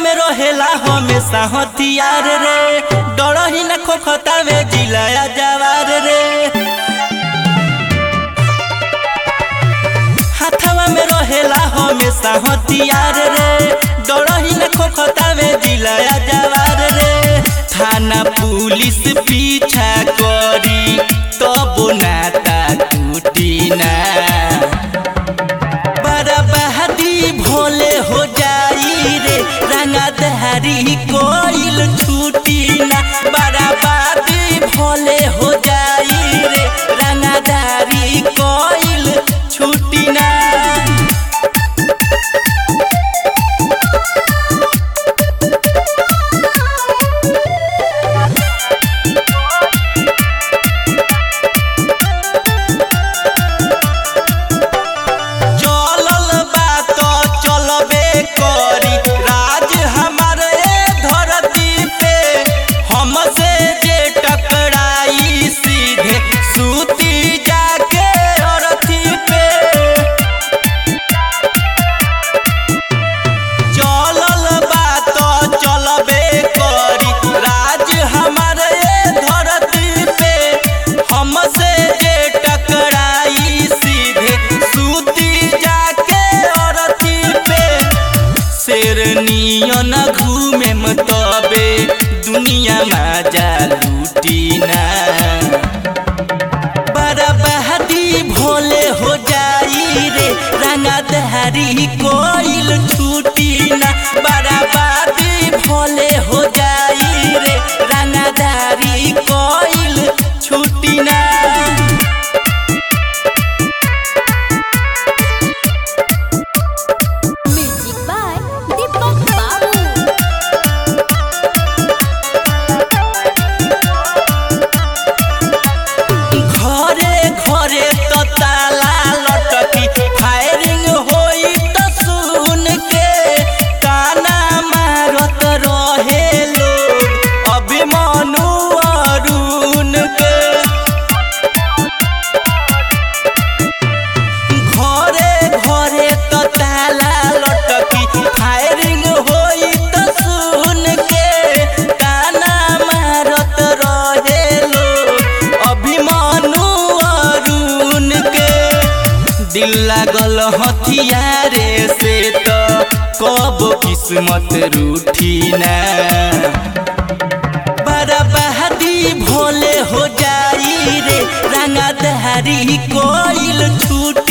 में रहेला हमेशा हथियार रे डर ही न खोखतावे जिलाया जवार रे हाथवा में रहेला हमेशा हथियार रे डर ही न खोखतावे जिलाया जवार रे थाना पुलिस पीछा करी तब नाता टूटी ना बड़ा बहादी भोले हो जाई रे रंगा दहरी कोइल छूटी ना बड़ा बहादी भोले हो जाई रे रंगा दहरी कोइल छूटी ना चलल बा तो चलबे करी राज हमारे धरती पे हमसे जे टकराई सीधे सूती जाके अरथी पे चलल बा तो चलबे करी राज हमारे धरती पे हमसे जे टकराई सीधे सूती जाके अरथी पे शेरनियन घूमे तबे दुनिया में जा लूटी ना बड़ा बहादी भोले हो जाई रे रंगा दहरी कोइल छूटी ना बड़ा बहादी भोले हो जाई रे रंगा दहरी कोइल छूटी ना म्यूजिक बाय दीपक बाबू घरे घरे तो ताला लटकी फायरिंग होई तो सुन के ताना मारत रहे लोग अभिमानु अरुण के घरे घरे तो ताला लटकी फायरिंग होई तो सुन के ताना मारत रहे लोग अभिमानु अरुण के दिल लागल हथियारे से तो कब किस्मत रूठी ना बड़ा बहादी भोले हो जाई रे रंगा दहरी कोइल छूट